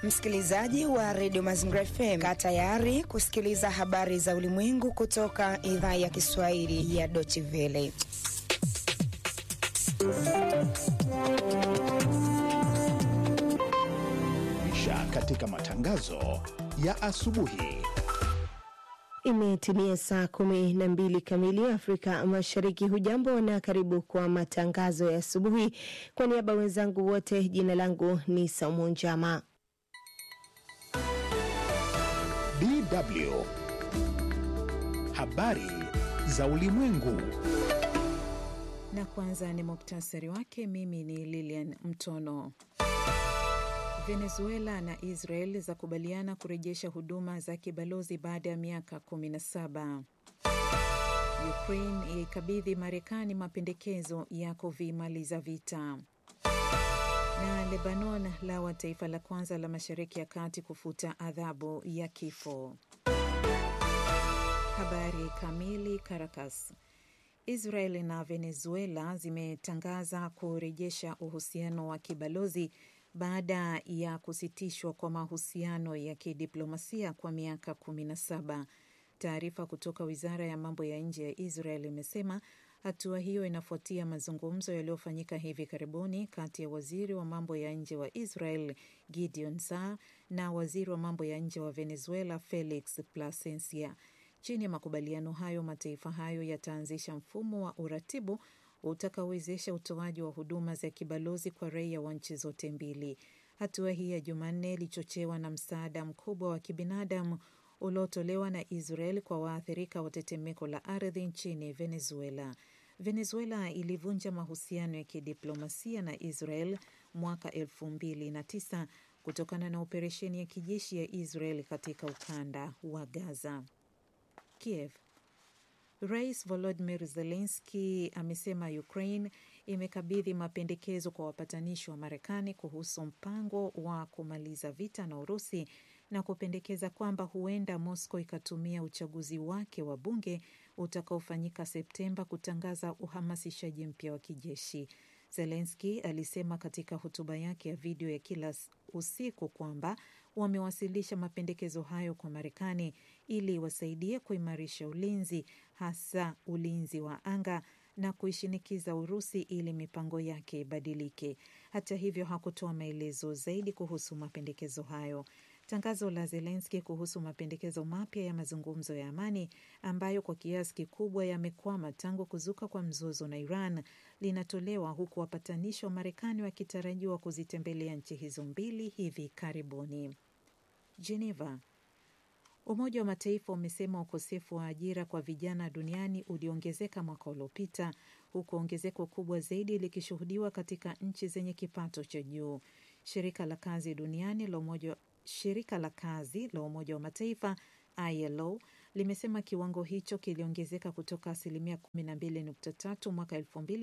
Msikilizaji wa redio Mazingira FM, kaa tayari kusikiliza habari za ulimwengu kutoka idhaa ya Kiswahili ya Deutsche Welle. Isha katika matangazo ya asubuhi. Imetimia saa kumi na mbili kamili Afrika Mashariki. Hujambo na karibu kwa matangazo ya asubuhi. Kwa niaba wenzangu wote, jina langu ni Saumu Njama. DW habari za ulimwengu. Na kwanza ni muktasari wake. Mimi ni Lilian Mtono. Venezuela na Israel zakubaliana kurejesha huduma za kibalozi baada ya miaka 17. Ukraine yaikabidhi Marekani mapendekezo ya kuvimaliza vita. Na Lebanon lawa taifa la kwanza la Mashariki ya Kati kufuta adhabu ya kifo. Habari kamili. Caracas. Israel na Venezuela zimetangaza kurejesha uhusiano wa kibalozi baada ya kusitishwa kwa mahusiano ya kidiplomasia kwa miaka 17. Taarifa kutoka wizara ya mambo ya nje ya Israel imesema hatua hiyo inafuatia mazungumzo yaliyofanyika hivi karibuni kati ya waziri wa mambo ya nje wa Israel Gideon Saar na waziri wa mambo ya nje wa Venezuela Felix Plasencia. Chini ya makubaliano hayo, mataifa hayo yataanzisha mfumo wa uratibu utakaowezesha utoaji wa huduma za kibalozi kwa raia wa nchi zote mbili. Hatua hii ya Jumanne ilichochewa na msaada mkubwa wa kibinadamu uliotolewa na Israel kwa waathirika wa tetemeko la ardhi nchini Venezuela. Venezuela ilivunja mahusiano ya kidiplomasia na Israel mwaka elfu mbili na tisa kutokana na operesheni ya kijeshi ya Israel katika ukanda wa Gaza. Kiev. Rais Volodymyr Zelensky amesema Ukraine imekabidhi mapendekezo kwa wapatanishi wa Marekani kuhusu mpango wa kumaliza vita na Urusi na kupendekeza kwamba huenda Moscow ikatumia uchaguzi wake wa bunge utakaofanyika Septemba kutangaza uhamasishaji mpya wa kijeshi. Zelensky alisema katika hotuba yake ya video ya kila usiku kwamba wamewasilisha mapendekezo hayo kwa Marekani ili wasaidie kuimarisha ulinzi, hasa ulinzi wa anga na kuishinikiza Urusi ili mipango yake ibadilike. Hata hivyo, hakutoa maelezo zaidi kuhusu mapendekezo hayo. Tangazo la Zelenski kuhusu mapendekezo mapya ya mazungumzo ya amani ambayo kwa kiasi kikubwa yamekwama tangu kuzuka kwa mzozo na Iran linatolewa huku wapatanishi wa Marekani wakitarajiwa kuzitembelea nchi hizo mbili hivi karibuni. Geneva. Umoja wa Mataifa umesema ukosefu wa ajira kwa vijana duniani uliongezeka mwaka uliopita huku ongezeko kubwa zaidi likishuhudiwa katika nchi zenye kipato cha juu. Shirika la kazi duniani la umoja Shirika la kazi la Umoja wa Mataifa ILO limesema kiwango hicho kiliongezeka kutoka asilimia 12.3 mwaka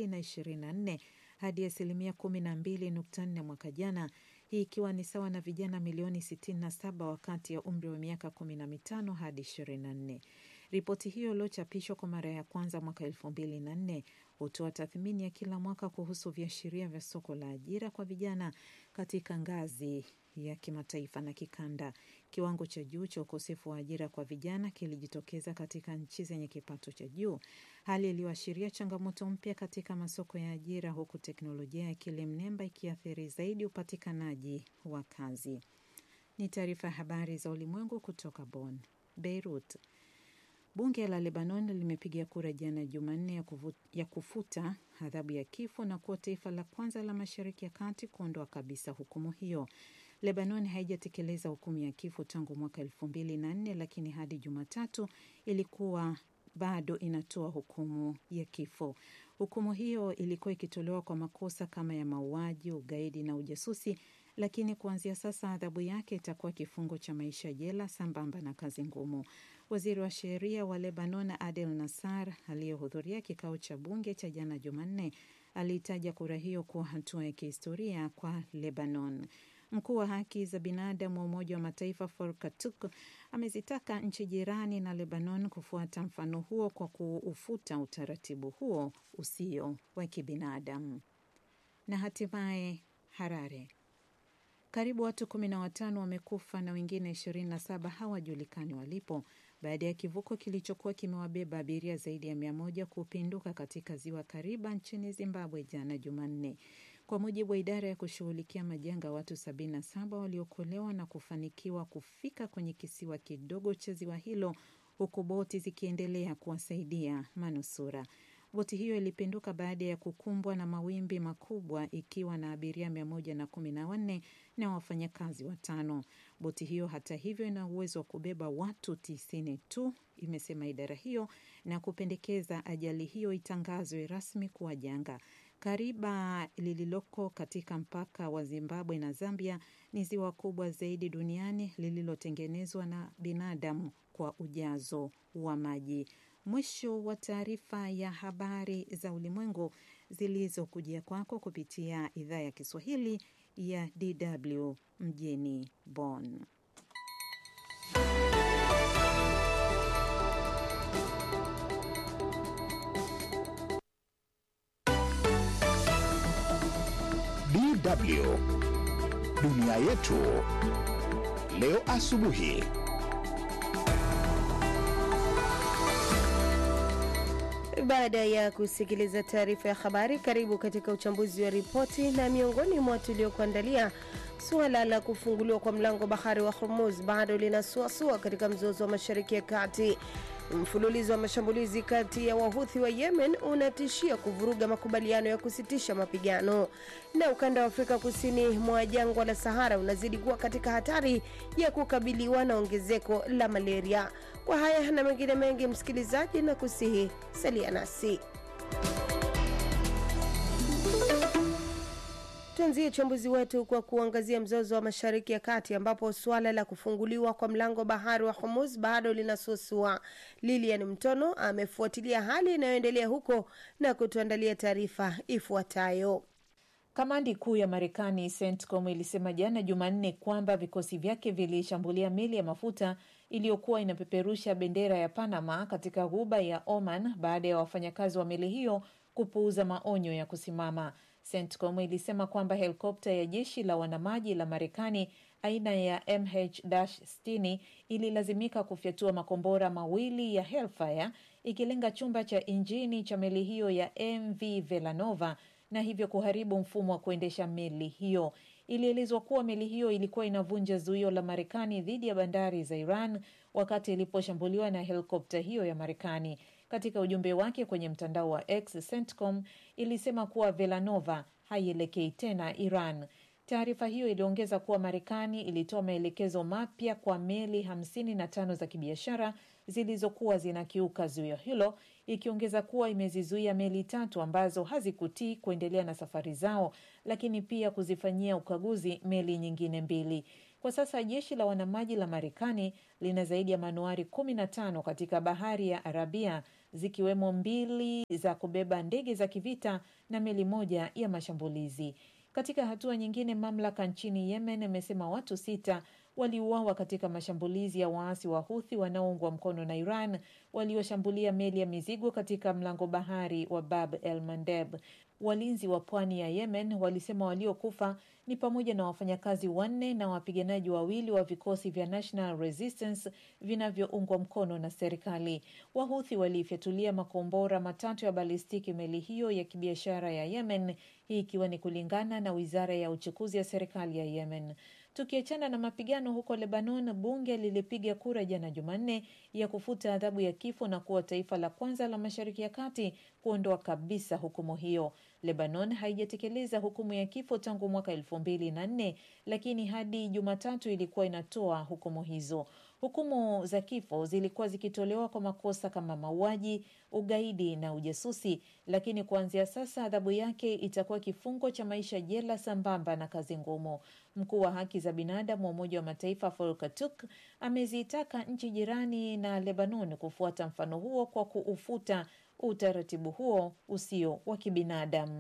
2024 hadi asilimia 12.4 mwaka jana, hii ikiwa ni sawa na vijana milioni 67 wakati ya umri wa miaka 15 hadi 24. Ripoti hiyo iliyochapishwa kwa mara ya kwanza mwaka 2004 hutoa tathmini ya kila mwaka kuhusu viashiria vya soko la ajira kwa vijana katika ngazi ya kimataifa na kikanda. Kiwango cha juu cha ukosefu wa ajira kwa vijana kilijitokeza katika nchi zenye kipato cha juu, hali iliyoashiria changamoto mpya katika masoko ya ajira, huku teknolojia ya akili mnemba ikiathiri zaidi upatikanaji wa kazi. Ni taarifa ya habari za ulimwengu kutoka Bonn. Beirut. Bunge la Lebanon limepiga kura jana Jumanne ya, ya kufuta adhabu ya kifo na kuwa taifa la kwanza la Mashariki ya Kati kuondoa kabisa hukumu hiyo. Lebanon haijatekeleza hukumu ya kifo tangu mwaka elfu mbili na nne lakini hadi Jumatatu ilikuwa bado inatoa hukumu ya kifo. Hukumu hiyo ilikuwa ikitolewa kwa makosa kama ya mauaji, ugaidi na ujasusi, lakini kuanzia sasa adhabu yake itakuwa kifungo cha maisha jela sambamba na kazi ngumu. Waziri wa sheria wa Lebanon Adel Nassar aliyehudhuria kikao cha bunge cha jana Jumanne aliitaja kura hiyo kuwa hatua ya kihistoria kwa Lebanon. Mkuu wa haki za binadamu wa Umoja wa Mataifa Volker Turk amezitaka nchi jirani na Lebanon kufuata mfano huo kwa kuufuta utaratibu huo usio wa kibinadamu. Na hatimaye Harare. Karibu watu kumi na watano wamekufa na wengine ishirini na saba hawajulikani walipo baada ya kivuko kilichokuwa kimewabeba abiria zaidi ya mia moja kupinduka katika ziwa Kariba nchini Zimbabwe jana Jumanne. Kwa mujibu wa idara ya kushughulikia majanga, watu 77 waliokolewa na kufanikiwa kufika kwenye kisiwa kidogo cha ziwa hilo, huku boti zikiendelea kuwasaidia manusura. Boti hiyo ilipinduka baada ya kukumbwa na mawimbi makubwa ikiwa na abiria mia moja na kumi na wanne na wafanyakazi watano. Boti hiyo hata hivyo ina uwezo wa kubeba watu tisini tu, imesema idara hiyo, na kupendekeza ajali hiyo itangazwe rasmi kuwa janga. Kariba lililoko katika mpaka wa Zimbabwe na Zambia ni ziwa kubwa zaidi duniani lililotengenezwa na binadamu kwa ujazo wa maji. Mwisho wa taarifa ya habari za ulimwengu zilizokujia kwako kupitia idhaa ya Kiswahili ya DW mjini Bonn. DW dunia yetu leo asubuhi. Baada ya kusikiliza taarifa ya habari, karibu katika uchambuzi wa ripoti. Na miongoni mwa tuliokuandalia, suala la kufunguliwa kwa mlango bahari wa Hormuz bado linasuasua katika mzozo wa mashariki ya kati. Mfululizo wa mashambulizi kati ya wahuthi wa Yemen unatishia kuvuruga makubaliano ya kusitisha mapigano, na ukanda wa Afrika kusini mwa jangwa la Sahara unazidi kuwa katika hatari ya kukabiliwa na ongezeko la malaria. Kwa haya na mengine mengi, msikilizaji, na kusihi salia nasi. Tuanzie uchambuzi wetu kwa kuangazia mzozo wa mashariki ya kati ambapo suala la kufunguliwa kwa mlango bahari wa Hormuz bado linasuasua. Lilian Mtono amefuatilia hali inayoendelea huko na kutuandalia taarifa ifuatayo. Kamandi kuu ya Marekani CENTCOM ilisema jana Jumanne kwamba vikosi vyake vilishambulia meli ya mafuta iliyokuwa inapeperusha bendera ya Panama katika ghuba ya Oman baada ya wafanyakazi wa meli hiyo kupuuza maonyo ya kusimama. CENTCOM ilisema kwamba helikopta ya jeshi la wanamaji la Marekani aina ya MH-60 ililazimika kufyatua makombora mawili ya Hellfire ikilenga chumba cha injini cha meli hiyo ya MV Velanova na hivyo kuharibu mfumo wa kuendesha meli hiyo. Ilielezwa kuwa meli hiyo ilikuwa inavunja zuio la Marekani dhidi ya bandari za Iran wakati iliposhambuliwa na helikopta hiyo ya Marekani. Katika ujumbe wake kwenye mtandao wa X, CENTCOM ilisema kuwa Velanova haielekei tena Iran. Taarifa hiyo iliongeza kuwa Marekani ilitoa maelekezo mapya kwa meli hamsini na tano za kibiashara zilizokuwa zinakiuka zuio hilo, ikiongeza kuwa imezizuia meli tatu ambazo hazikutii kuendelea na safari zao, lakini pia kuzifanyia ukaguzi meli nyingine mbili. Kwa sasa jeshi la wanamaji la Marekani lina zaidi ya manuari kumi na tano katika bahari ya Arabia zikiwemo mbili za kubeba ndege za kivita na meli moja ya mashambulizi. Katika hatua nyingine, mamlaka nchini Yemen imesema watu sita waliuawa katika mashambulizi ya waasi wa Huthi wanaoungwa mkono na Iran walioshambulia meli ya mizigo katika mlango bahari wa Bab el Mandeb. Walinzi wa pwani ya Yemen walisema waliokufa ni pamoja na wafanyakazi wanne na wapiganaji wawili wa vikosi vya National Resistance vinavyoungwa mkono na serikali. Wahuthi waliifyatulia makombora matatu ya balistiki meli hiyo ya kibiashara ya Yemen, hii ikiwa ni kulingana na wizara ya uchukuzi ya serikali ya Yemen. Tukiachana na mapigano huko Lebanon, bunge lilipiga kura jana Jumanne ya kufuta adhabu ya kifo na kuwa taifa la kwanza la Mashariki ya Kati kuondoa kabisa hukumu hiyo. Lebanon haijatekeleza hukumu ya kifo tangu mwaka elfu mbili na nne lakini hadi Jumatatu ilikuwa inatoa hukumu hizo. Hukumu za kifo zilikuwa zikitolewa kwa makosa kama mauaji, ugaidi na ujasusi, lakini kuanzia sasa adhabu yake itakuwa kifungo cha maisha jela sambamba na kazi ngumu. Mkuu wa haki za binadamu wa Umoja wa Mataifa Volker Turk amezitaka nchi jirani na Lebanon kufuata mfano huo kwa kuufuta utaratibu huo usio wa kibinadamu.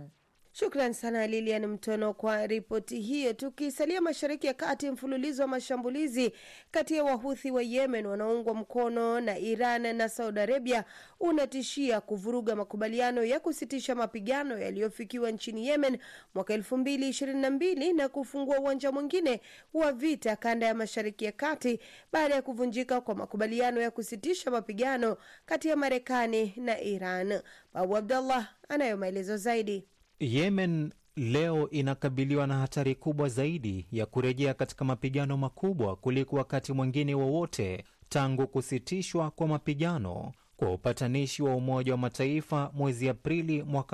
Shukran sana Lilian Mtono kwa ripoti hiyo. Tukisalia mashariki ya kati, mfululizo wa mashambulizi kati ya wahuthi wa Yemen wanaoungwa mkono na Iran na Saudi Arabia unatishia kuvuruga makubaliano ya kusitisha mapigano yaliyofikiwa nchini Yemen mwaka elfu mbili ishirini na mbili na kufungua uwanja mwingine wa vita kanda ya mashariki ya kati baada ya kuvunjika kwa makubaliano ya kusitisha mapigano kati ya Marekani na Iran. Babu Abdallah anayo maelezo zaidi. Yemen leo inakabiliwa na hatari kubwa zaidi ya kurejea katika mapigano makubwa kuliko wakati mwingine wowote tangu kusitishwa kwa mapigano kwa upatanishi wa Umoja wa Mataifa mwezi Aprili mwaka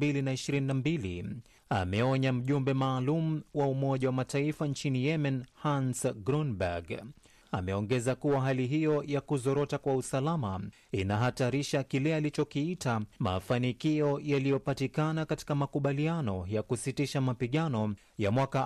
2022, ameonya mjumbe maalum wa Umoja wa Mataifa nchini Yemen, Hans Grunberg. Ameongeza kuwa hali hiyo ya kuzorota kwa usalama inahatarisha kile alichokiita mafanikio yaliyopatikana katika makubaliano ya kusitisha mapigano ya mwaka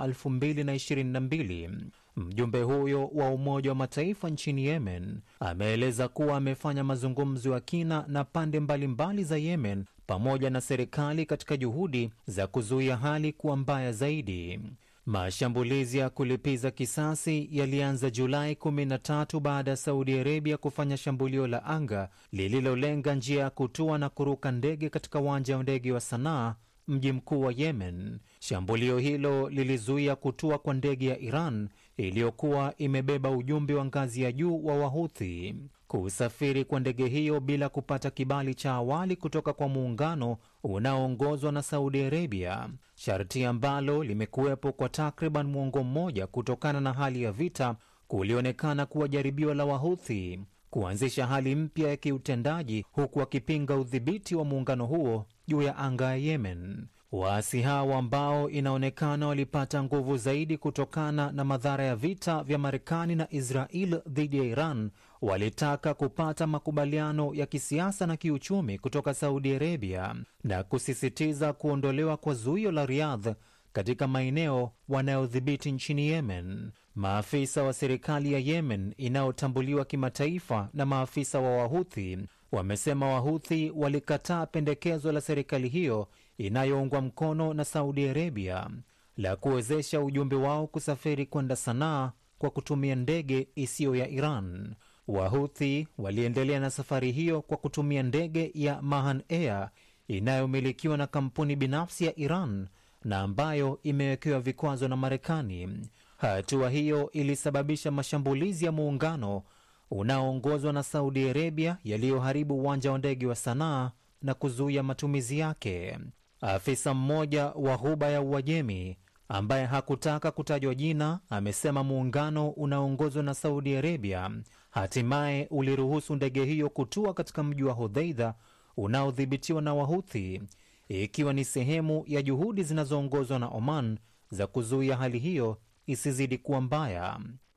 2022. Mjumbe huyo wa Umoja wa Mataifa nchini Yemen ameeleza kuwa amefanya mazungumzo ya kina na pande mbalimbali za Yemen pamoja na serikali katika juhudi za kuzuia hali kuwa mbaya zaidi. Mashambulizi ya kulipiza kisasi yalianza Julai 13 baada ya Saudi Arabia kufanya shambulio la anga lililolenga njia ya kutua na kuruka ndege katika uwanja wa ndege wa Sanaa, mji mkuu wa Yemen. Shambulio hilo lilizuia kutua kwa ndege ya Iran iliyokuwa imebeba ujumbe wa ngazi ya juu wa Wahuthi. Kusafiri kwa ndege hiyo bila kupata kibali cha awali kutoka kwa muungano unaoongozwa na Saudi Arabia, sharti ambalo limekuwepo kwa takriban mwongo mmoja kutokana na hali ya vita, kulionekana kuwa jaribio la Wahuthi kuanzisha hali mpya ya kiutendaji, huku wakipinga udhibiti wa muungano huo juu ya anga ya Yemen. Waasi hao ambao inaonekana walipata nguvu zaidi kutokana na madhara ya vita vya Marekani na Israel dhidi ya Iran walitaka kupata makubaliano ya kisiasa na kiuchumi kutoka Saudi Arabia na kusisitiza kuondolewa kwa zuio la Riyadh katika maeneo wanayodhibiti nchini Yemen. Maafisa wa serikali ya Yemen inayotambuliwa kimataifa na maafisa wa Wahuthi wamesema Wahuthi walikataa pendekezo la serikali hiyo inayoungwa mkono na Saudi Arabia la kuwezesha ujumbe wao kusafiri kwenda Sanaa kwa kutumia ndege isiyo ya Iran. Wahuthi waliendelea na safari hiyo kwa kutumia ndege ya Mahan Air inayomilikiwa na kampuni binafsi ya Iran na ambayo imewekewa vikwazo na Marekani. Hatua hiyo ilisababisha mashambulizi ya muungano unaoongozwa na Saudi Arabia yaliyoharibu uwanja wa ndege wa Sanaa na kuzuia matumizi yake. Afisa mmoja wa Ghuba ya Uajemi ambaye hakutaka kutajwa jina amesema muungano unaoongozwa na Saudi Arabia hatimaye uliruhusu ndege hiyo kutua katika mji wa Hodheidha unaodhibitiwa na Wahuthi, ikiwa ni sehemu ya juhudi zinazoongozwa na Oman za kuzuia hali hiyo isizidi kuwa mbaya.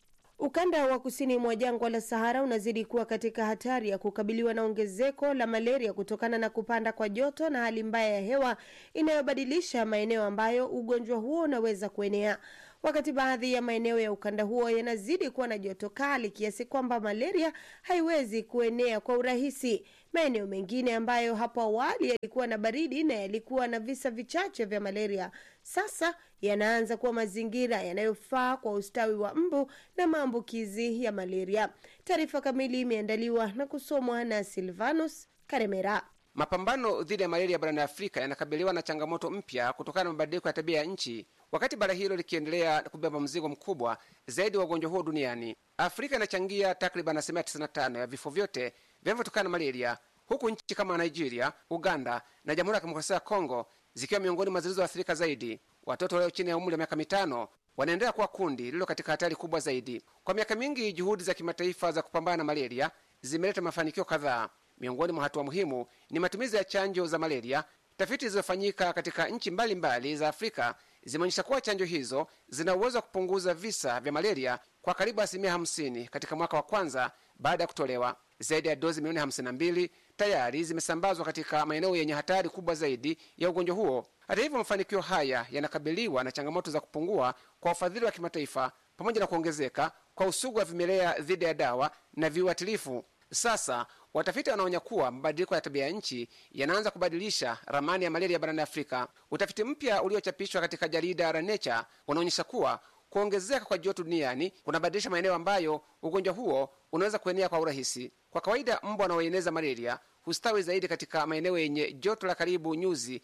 Ukanda wa kusini mwa jangwa la Sahara unazidi kuwa katika hatari ya kukabiliwa na ongezeko la malaria kutokana na kupanda kwa joto na hali mbaya ya hewa inayobadilisha maeneo ambayo ugonjwa huo unaweza kuenea. Wakati baadhi ya maeneo ya ukanda huo yanazidi kuwa na joto kali kiasi kwamba malaria haiwezi kuenea kwa urahisi, maeneo mengine ambayo hapo awali yalikuwa na baridi na yalikuwa na visa vichache vya malaria sasa yanaanza kuwa mazingira yanayofaa kwa ustawi wa mbu na maambukizi ya malaria. Taarifa kamili imeandaliwa na kusomwa na Silvanus Karemera. Mapambano dhidi ya malaria barani Afrika yanakabiliwa na changamoto mpya kutokana na mabadiliko ya tabia ya nchi, wakati bara hilo likiendelea kubeba mzigo mkubwa zaidi wa ugonjwa huo duniani. Afrika inachangia takriban asilimia 95 ya vifo vyote vinavyotokana na malaria, huku nchi kama Nigeria, Uganda na Jamhuri ya Kidemokrasia ya Kongo zikiwa miongoni mwa zilizoathirika zaidi. Watoto walio chini ya umri wa miaka mitano wanaendelea kuwa kundi lililo katika hatari kubwa zaidi. Kwa miaka mingi, juhudi za kimataifa za kupambana na malaria zimeleta mafanikio kadhaa. Miongoni mwa hatua muhimu ni matumizi ya chanjo za malaria. Tafiti zilizofanyika katika nchi mbalimbali za Afrika zimeonyesha kuwa chanjo hizo zina uwezo wa kupunguza visa vya malaria kwa karibu asilimia hamsini katika mwaka wa kwanza baada ya kutolewa. Zaidi ya dozi milioni hamsini na mbili tayari zimesambazwa katika maeneo yenye hatari kubwa zaidi ya ugonjwa huo. Hata hivyo, mafanikio haya yanakabiliwa na changamoto za kupungua kwa ufadhili wa kimataifa pamoja na kuongezeka kwa usugu wa vimelea dhidi ya dawa na viuatilifu. Sasa Watafiti wanaonya kuwa mabadiliko ya tabia ya nchi yanaanza kubadilisha ramani ya malaria barani Afrika. Utafiti mpya uliochapishwa katika jarida la Nature unaonyesha kuwa kuongezeka kwa joto duniani kunabadilisha maeneo ambayo ugonjwa huo unaweza kuenea kwa urahisi. Kwa kawaida, mbu wanaoeneza malaria hustawi zaidi katika maeneo yenye joto la karibu nyuzi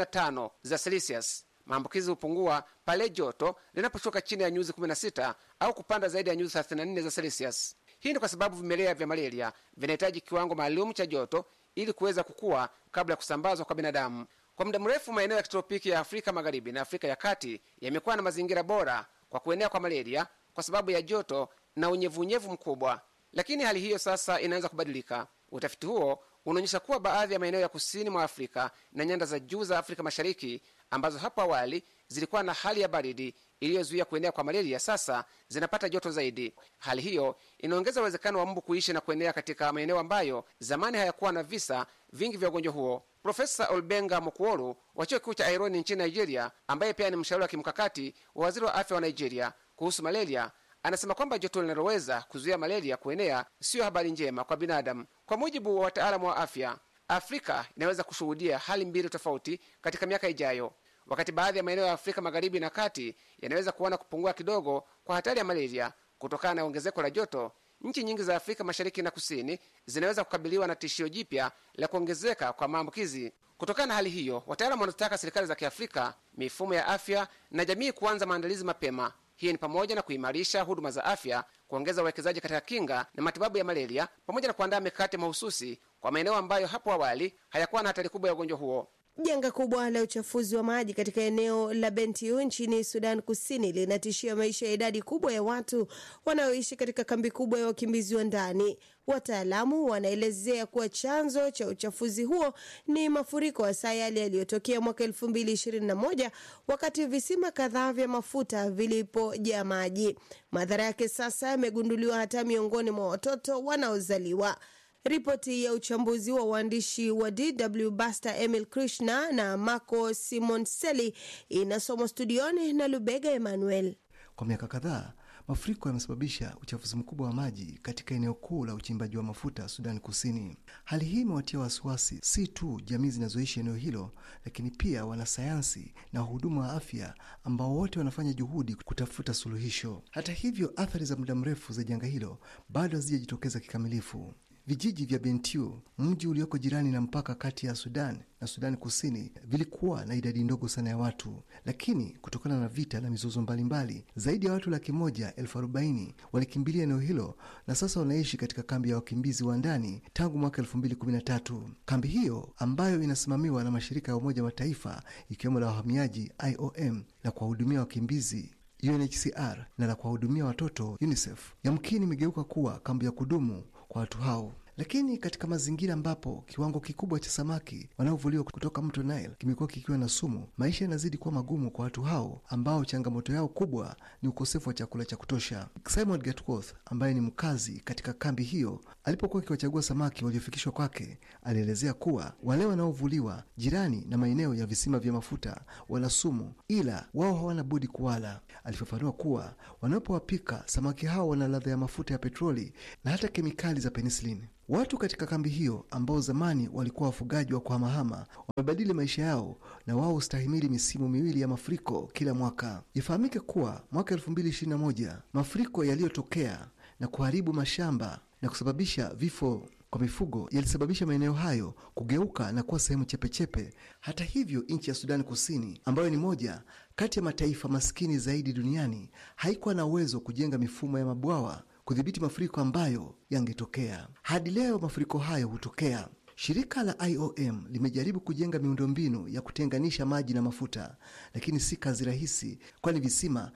25 za Celsius. Maambukizi hupungua pale joto linaposhuka chini ya nyuzi 16 au kupanda zaidi ya nyuzi 34 za Celsius. Hii ni kwa sababu vimelea vya malaria vinahitaji kiwango maalum cha joto ili kuweza kukua kabla ya kusambazwa kwa binadamu. Kwa muda mrefu, maeneo ya kitropiki ya Afrika Magharibi na Afrika ya Kati yamekuwa na mazingira bora kwa kuenea kwa malaria kwa sababu ya joto na unyevunyevu mkubwa, lakini hali hiyo sasa inaanza kubadilika. Utafiti huo unaonyesha kuwa baadhi ya maeneo ya kusini mwa Afrika na nyanda za juu za Afrika Mashariki ambazo hapo awali zilikuwa na hali ya baridi iliyozuia kuenea kwa malaria sasa zinapata joto zaidi. Hali hiyo inaongeza uwezekano wa mbu kuishi na kuenea katika maeneo ambayo zamani hayakuwa na visa vingi vya ugonjwa huo. Profesa Olbenga Mokuolu wa chuo kikuu cha Aironi nchini Nigeria, ambaye pia ni mshauri wa kimkakati wa waziri wa afya wa Nigeria kuhusu malaria, anasema kwamba joto linaloweza kuzuia malaria kuenea siyo habari njema kwa binadamu. Kwa mujibu wa wataalamu wa afya, Afrika inaweza kushuhudia hali mbili tofauti katika miaka ijayo. Wakati baadhi ya maeneo ya Afrika magharibi na kati yanaweza kuona kupungua kidogo kwa hatari ya malaria kutokana na ongezeko la joto, nchi nyingi za Afrika mashariki na kusini zinaweza kukabiliwa na tishio jipya la kuongezeka kwa maambukizi. Kutokana na hali hiyo, wataalamu wanataka serikali za Kiafrika, mifumo ya afya na jamii kuanza maandalizi mapema. Hii ni pamoja na kuimarisha huduma za afya, kuongeza uwekezaji katika kinga na matibabu ya malaria, pamoja na kuandaa mikakati mahususi kwa maeneo ambayo hapo awali hayakuwa na hatari kubwa ya ugonjwa huo. Janga kubwa la uchafuzi wa maji katika eneo la Bentiu nchini Sudan Kusini linatishia maisha ya idadi kubwa ya watu wanaoishi katika kambi kubwa ya wakimbizi wa ndani. Wataalamu wanaelezea kuwa chanzo cha uchafuzi huo ni mafuriko hasa yale yaliyotokea mwaka elfu mbili ishirini na moja wakati visima kadhaa vya mafuta vilipojaa maji. Madhara yake sasa yamegunduliwa hata miongoni mwa watoto wanaozaliwa. Ripoti ya uchambuzi wa waandishi wa DW Basta Emil Krishna na Marco Simonseli inasomwa studioni na Lubega Emmanuel. Kwa miaka kadhaa mafuriko yamesababisha uchafuzi mkubwa wa maji katika eneo kuu la uchimbaji wa mafuta Sudani Kusini. Hali hii imewatia wasiwasi si tu jamii zinazoishi eneo hilo, lakini pia wanasayansi na wahudumu wa afya ambao wote wanafanya juhudi kutafuta suluhisho. Hata hivyo, athari za muda mrefu za janga hilo bado hazijajitokeza kikamilifu. Vijiji vya Bentiu, mji ulioko jirani na mpaka kati ya Sudan na Sudani Kusini, vilikuwa na idadi ndogo sana ya watu, lakini kutokana na vita na mizozo mbalimbali, zaidi ya watu laki moja elfu arobaini walikimbilia eneo hilo na sasa wanaishi katika kambi ya wakimbizi wa ndani tangu mwaka elfu mbili kumi na tatu. Kambi hiyo ambayo inasimamiwa na mashirika ya Umoja wa Mataifa ikiwemo la wahamiaji IOM na kuwahudumia wakimbizi UNHCR na la kuwahudumia watoto UNICEF yamkini imegeuka kuwa kambi ya kudumu kwa watu hao. Lakini katika mazingira ambapo kiwango kikubwa cha samaki wanaovuliwa kutoka mto Nile kimekuwa kikiwa na sumu, maisha yanazidi kuwa magumu kwa watu hao ambao changamoto yao kubwa ni ukosefu wa chakula cha kutosha. Simon Gatworth ambaye ni mkazi katika kambi hiyo, alipokuwa akiwachagua samaki waliofikishwa kwake, alielezea kuwa wale wanaovuliwa jirani na maeneo ya visima vya mafuta wana sumu, ila wao hawana budi kuwala. Alifafanua kuwa wanapowapika samaki hao wana ladha ya mafuta ya petroli na hata kemikali za penisilini. Watu katika kambi hiyo ambao zamani walikuwa wafugaji wa kuhamahama wamebadili maisha yao na wao hustahimili misimu miwili ya mafuriko kila mwaka. Ifahamike kuwa mwaka elfu mbili ishirini na moja mafuriko yaliyotokea na kuharibu mashamba na kusababisha vifo kwa mifugo yalisababisha maeneo hayo kugeuka na kuwa sehemu chepechepe. Hata hivyo, nchi ya Sudani Kusini ambayo ni moja kati ya mataifa maskini zaidi duniani haikuwa na uwezo wa kujenga mifumo ya mabwawa kudhibiti mafuriko ambayo yangetokea. Hadi leo mafuriko hayo hutokea. Shirika la IOM limejaribu kujenga miundombinu ya kutenganisha maji na mafuta, lakini si kazi rahisi, kwani visima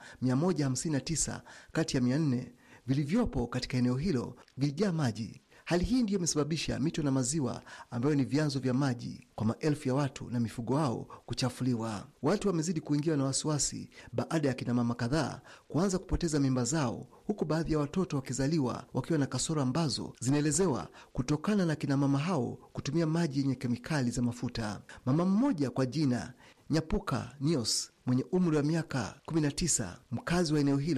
159 kati ya 400 vilivyopo katika eneo hilo vilijaa maji. Hali hii ndiyo imesababisha mito na maziwa ambayo ni vyanzo vya maji kwa maelfu ya watu na mifugo wao kuchafuliwa. Watu wamezidi kuingiwa na wasiwasi baada ya kinamama kadhaa kuanza kupoteza mimba zao, huku baadhi ya watoto wakizaliwa wakiwa na kasoro ambazo zinaelezewa kutokana na kinamama hao kutumia maji yenye kemikali za mafuta. Mama mmoja kwa jina Nyapuka Nios mwenye umri wa miaka 19 mkazi wa eneo hilo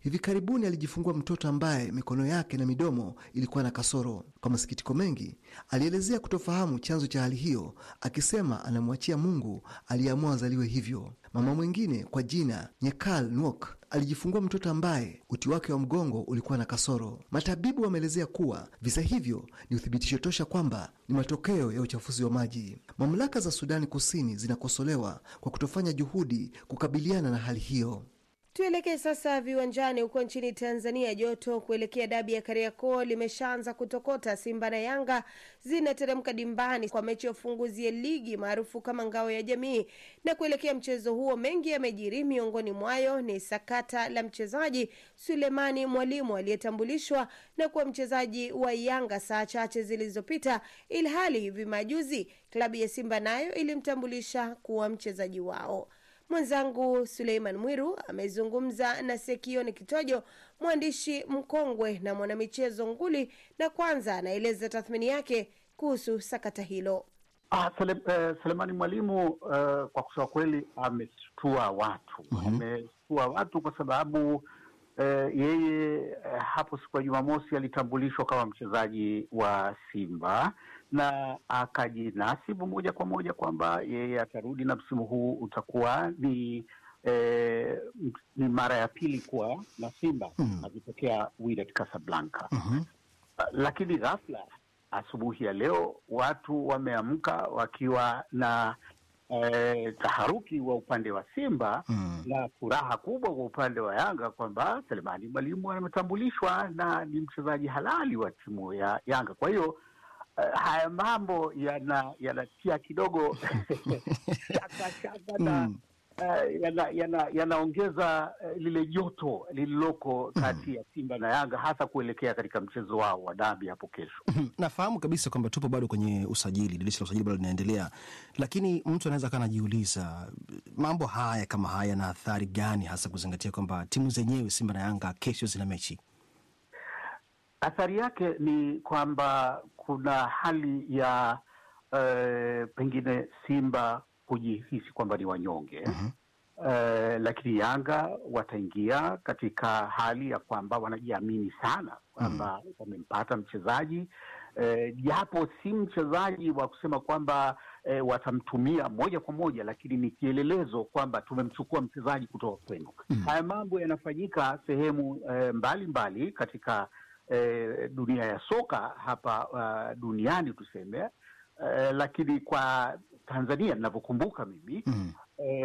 Hivi karibuni alijifungua mtoto ambaye mikono yake na midomo ilikuwa na kasoro. Kwa masikitiko mengi, alielezea kutofahamu chanzo cha hali hiyo, akisema anamwachia Mungu aliyeamua azaliwe hivyo. Mama mwingine kwa jina Nyekal Nwok alijifungua mtoto ambaye uti wake wa mgongo ulikuwa na kasoro. Matabibu wameelezea kuwa visa hivyo ni uthibitisho tosha kwamba ni matokeo ya uchafuzi wa maji. Mamlaka za Sudani Kusini zinakosolewa kwa kutofanya juhudi kukabiliana na hali hiyo. Tuelekee sasa viwanjani huko nchini Tanzania. Joto kuelekea dabi ya Kariakoo limeshaanza kutokota. Simba na Yanga zinateremka dimbani kwa mechi ya ufunguzi ya ligi maarufu kama ngao ya jamii. Na kuelekea mchezo huo, mengi yamejiri. Miongoni mwayo ni sakata la mchezaji Sulemani Mwalimu aliyetambulishwa na kuwa mchezaji wa Yanga saa chache zilizopita, ilhali hivi majuzi klabu ya Simba nayo ilimtambulisha kuwa mchezaji wao. Mwenzangu Suleiman Mwiru amezungumza na Sekioni Kitojo, mwandishi mkongwe na mwanamichezo nguli, na kwanza anaeleza tathmini yake kuhusu sakata hilo. Ah, Sele, eh, Selemani Mwalimu eh, kwa kusema kweli ameshtua watu ameshtua watu kwa sababu eh, yeye eh, hapo siku ya Jumamosi alitambulishwa kama mchezaji wa Simba na akajinasibu moja kwa moja kwamba yeye atarudi na msimu huu utakuwa ni eh, ni mara ya pili kuwa na Simba Mm. akitokea Wydad Casablanca. Mhm. Uh, lakini ghafla asubuhi ya leo watu wameamka wakiwa na eh, taharuki wa upande wa Simba Mm. na furaha kubwa kwa upande wa Yanga kwamba Selemani Mwalimu ametambulishwa na ni mchezaji halali wa timu ya Yanga. Kwa hiyo eh, haya mambo yana- yanatia kidogo shaka shaka na Mm. eh, yana- yana- yanaongeza eh, lile joto lililoko kati ya Simba na Yanga hasa kuelekea katika mchezo wao wa dabi hapo kesho. nafahamu kabisa kwamba tupo bado kwenye usajili, dirisha la usajili bado linaendelea, lakini mtu anaweza kaa anajiuliza mambo haya kama haya yana athari gani, hasa kuzingatia kwamba timu zenyewe Simba na Yanga kesho zina mechi. Athari yake ni kwamba kuna hali ya eh, pengine Simba kujihisi kwamba ni wanyonge eh, lakini Yanga wataingia katika hali ya kwamba wanajiamini sana kwamba wamempata mchezaji eh, japo si mchezaji wa kusema kwamba eh, watamtumia moja kwa moja, lakini ni kielelezo kwamba tumemchukua mchezaji kutoka kwenu. Haya mambo yanafanyika sehemu eh, mbalimbali katika eh, dunia ya soka hapa uh, duniani tuseme eh, lakini kwa Tanzania ninavyokumbuka mimi Mm.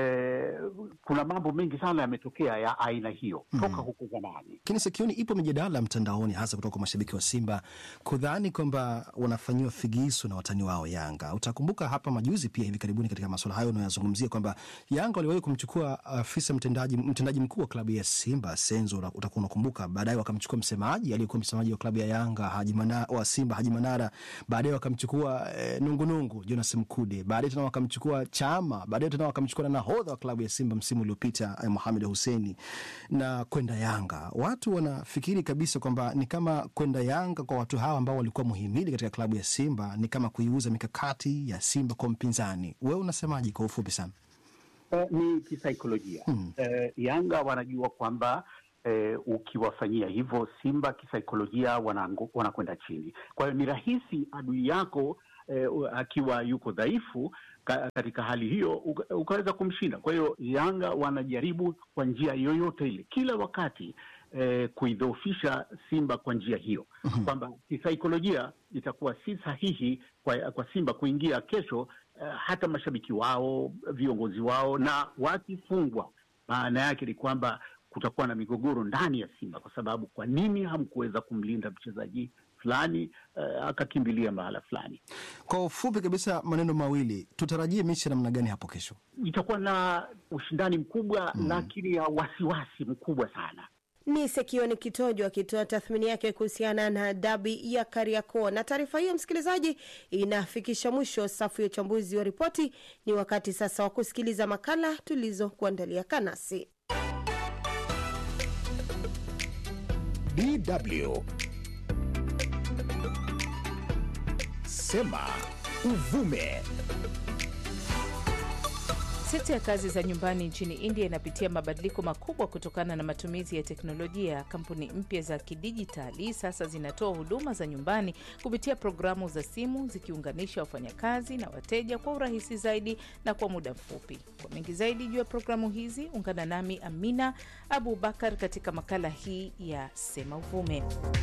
eh, kuna mambo mengi sana yametokea ya aina hiyo toka huko zamani. Lakini sikioni ipo mijadala mtandaoni, hasa kutoka kwa mashabiki wa Simba kudhani kwamba wanafanyiwa figisu na watani wao Yanga. Utakumbuka hapa majuzi pia hivi karibuni katika masuala hayo unayozungumzia kwamba Yanga waliwahi kumchukua afisa mtendaji, mtendaji mkuu wa klabu ya Simba Senzo, una- utakuwa unakumbuka. Baadaye wakamchukua msemaji aliyekuwa msemaji wa klabu ya Yanga Haji Mana, wa Simba Haji Manara. Baadaye wakamchukua eh, Nungunungu Jonas Mkude. Baadaye tena wakamchukua Chama. Baadaye tena wakamchukua na nahodha wa klabu ya Simba msimu uliopita eh, Mohamed Husseini na kwenda Yanga. Watu wanafikiri kabisa kwamba ni kama kwenda Yanga kwa watu hawa ambao walikuwa muhimili katika klabu ya Simba ni kama kuiuza mikakati ya Simba kwa mpinzani. Wewe unasemaje kwa ufupi sana? Eh, ni kisaikolojia Mm. eh, Yanga wanajua kwamba eh, ukiwafanyia hivyo Simba kisaikolojia wanaangu- wanakwenda chini. Kwa hiyo ni rahisi adui yako eh, u- akiwa yuko dhaifu ka, katika hali hiyo uka- ukaweza kumshinda. Kwa hiyo Yanga wanajaribu kwa njia yoyote ile kila wakati eh, kuidhoofisha Simba kwa njia hiyo kwamba kisaikolojia itakuwa si sahihi kwa, kwa Simba kuingia kesho eh, hata mashabiki wao, viongozi wao, na wakifungwa, maana yake ni kwamba kutakuwa na migogoro ndani ya Simba, kwa sababu kwa nini hamkuweza kumlinda mchezaji fulani eh, akakimbilia mahala fulani? Kwa ufupi kabisa, maneno mawili, tutarajie mechi ya namna gani hapo kesho? Itakuwa na ushindani mkubwa, lakini ya wasiwasi mkubwa sana. Ni Sekioni Kitojo akitoa tathmini yake kuhusiana na dabi ya Kariakoo. Na taarifa hiyo, msikilizaji, inafikisha mwisho safu ya uchambuzi wa ripoti. Ni wakati sasa wa kusikiliza makala tulizokuandalia. Kanasi DW. Sema uvume. Sekta ya kazi za nyumbani nchini India inapitia mabadiliko makubwa kutokana na matumizi ya teknolojia. Kampuni mpya za kidijitali sasa zinatoa huduma za nyumbani kupitia programu za simu, zikiunganisha wafanyakazi na wateja kwa urahisi zaidi na kwa muda mfupi. Kwa mengi zaidi juu ya programu hizi, ungana nami Amina Abu Bakar katika makala hii ya Sema Uvume.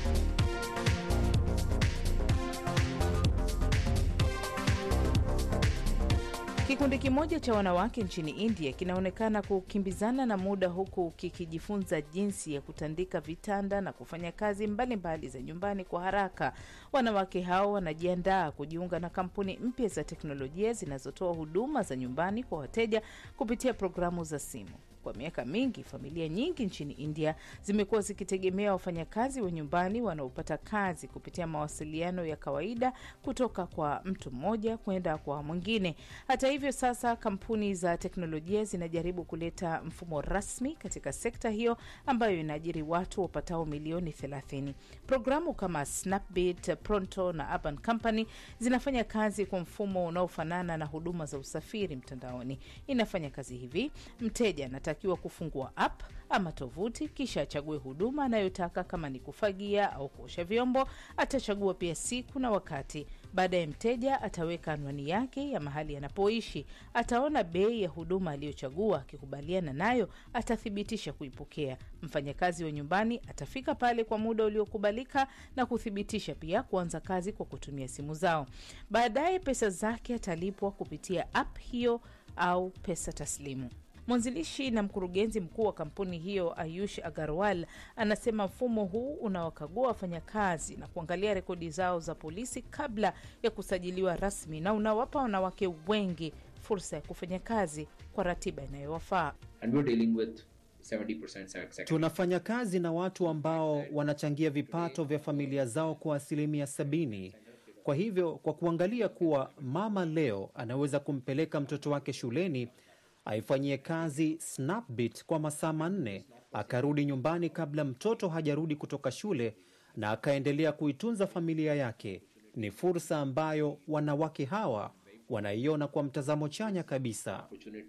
Kikundi kimoja cha wanawake nchini India kinaonekana kukimbizana na muda huku kikijifunza jinsi ya kutandika vitanda na kufanya kazi mbalimbali mbali za nyumbani kwa haraka. Wanawake hao wanajiandaa kujiunga na kampuni mpya za teknolojia zinazotoa huduma za nyumbani kwa wateja kupitia programu za simu. Kwa miaka mingi familia nyingi nchini India zimekuwa zikitegemea wafanyakazi wa nyumbani wanaopata kazi kupitia mawasiliano ya kawaida kutoka kwa mtu mmoja kwenda kwa mwingine. Hata hivyo, sasa kampuni za teknolojia zinajaribu kuleta mfumo rasmi katika sekta hiyo ambayo inaajiri watu wapatao milioni 30. Programu kama Snapbit, Pronto na Urban Company zinafanya kazi kwa mfumo unaofanana na huduma za usafiri mtandaoni. Inafanya kazi hivi: mteja anatakiwa kufungua app ama tovuti, kisha achague huduma anayotaka. Kama ni kufagia au kuosha vyombo, atachagua pia siku na wakati. Baadaye mteja ataweka anwani yake ya mahali anapoishi, ataona bei ya huduma aliyochagua. Akikubaliana nayo, atathibitisha kuipokea. Mfanyakazi wa nyumbani atafika pale kwa muda uliokubalika na kuthibitisha pia kuanza kazi kwa kutumia simu zao. Baadaye pesa zake atalipwa kupitia app hiyo au pesa taslimu. Mwanzilishi na mkurugenzi mkuu wa kampuni hiyo Ayush Agarwal anasema mfumo huu unawakagua wafanyakazi na kuangalia rekodi zao za polisi kabla ya kusajiliwa rasmi na unawapa wanawake wengi fursa ya kufanya kazi kwa ratiba inayowafaa. Tunafanya kazi na watu ambao wanachangia vipato vya familia zao kwa asilimia sabini. Kwa hivyo, kwa kuangalia kuwa mama leo anaweza kumpeleka mtoto wake shuleni aifanyie kazi Snapbit kwa masaa manne, akarudi nyumbani kabla mtoto hajarudi kutoka shule na akaendelea kuitunza familia yake. Ni fursa ambayo wanawake hawa wanaiona kwa mtazamo chanya kabisa.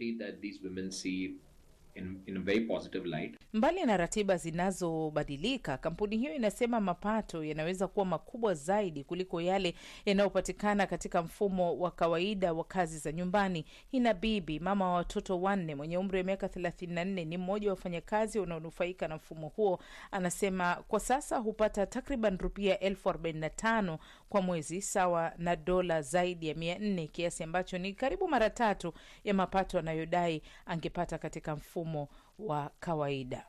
In, in a very positive light. Mbali na ratiba zinazobadilika, kampuni hiyo inasema mapato yanaweza kuwa makubwa zaidi kuliko yale yanayopatikana katika mfumo wa kawaida wa kazi za nyumbani. Hina Bibi, mama wa watoto wanne, mwenye umri wa miaka 34, ni mmoja wa wafanyakazi wanaonufaika na mfumo huo. Anasema kwa sasa hupata takriban rupia elfu arobaini na tano kwa mwezi, sawa na dola zaidi ya mia nne, kiasi ambacho ni karibu mara tatu ya mapato anayodai angepata katika mfumo wa kawaida.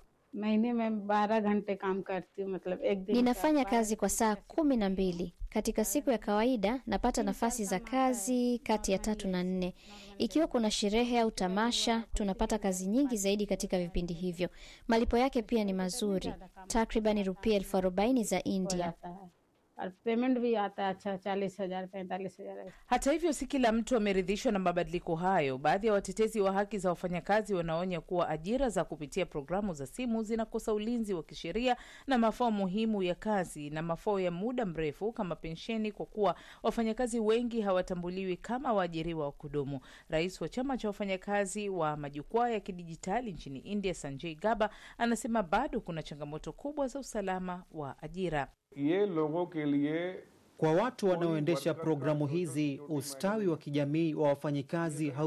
Ninafanya kazi kwa saa kumi na mbili katika siku ya kawaida. Napata nafasi za kazi kati ya tatu na nne. Ikiwa kuna sherehe au tamasha, tunapata kazi nyingi zaidi katika vipindi hivyo. Malipo yake pia ni mazuri, takriban rupia elfu arobaini za India. Payment भी आता है अच्छा चालीस हजार पैंतालीस हजार Hata hivyo, si kila mtu ameridhishwa na mabadiliko hayo. Baadhi ya watetezi wa haki za wafanyakazi wanaonya kuwa ajira za kupitia programu za simu zinakosa ulinzi wa kisheria na mafao muhimu ya kazi na mafao ya muda mrefu kama pensheni, kwa kuwa wafanyakazi wengi hawatambuliwi kama waajiriwa wa kudumu. Rais wa chama cha wafanyakazi wa majukwaa ya kidijitali nchini India, Sanjay Gaba, anasema bado kuna changamoto kubwa za usalama wa ajira. ये लोगों के लिए Kwa watu wanaoendesha programu hizi, ustawi wa kijamii wa wafanyikazi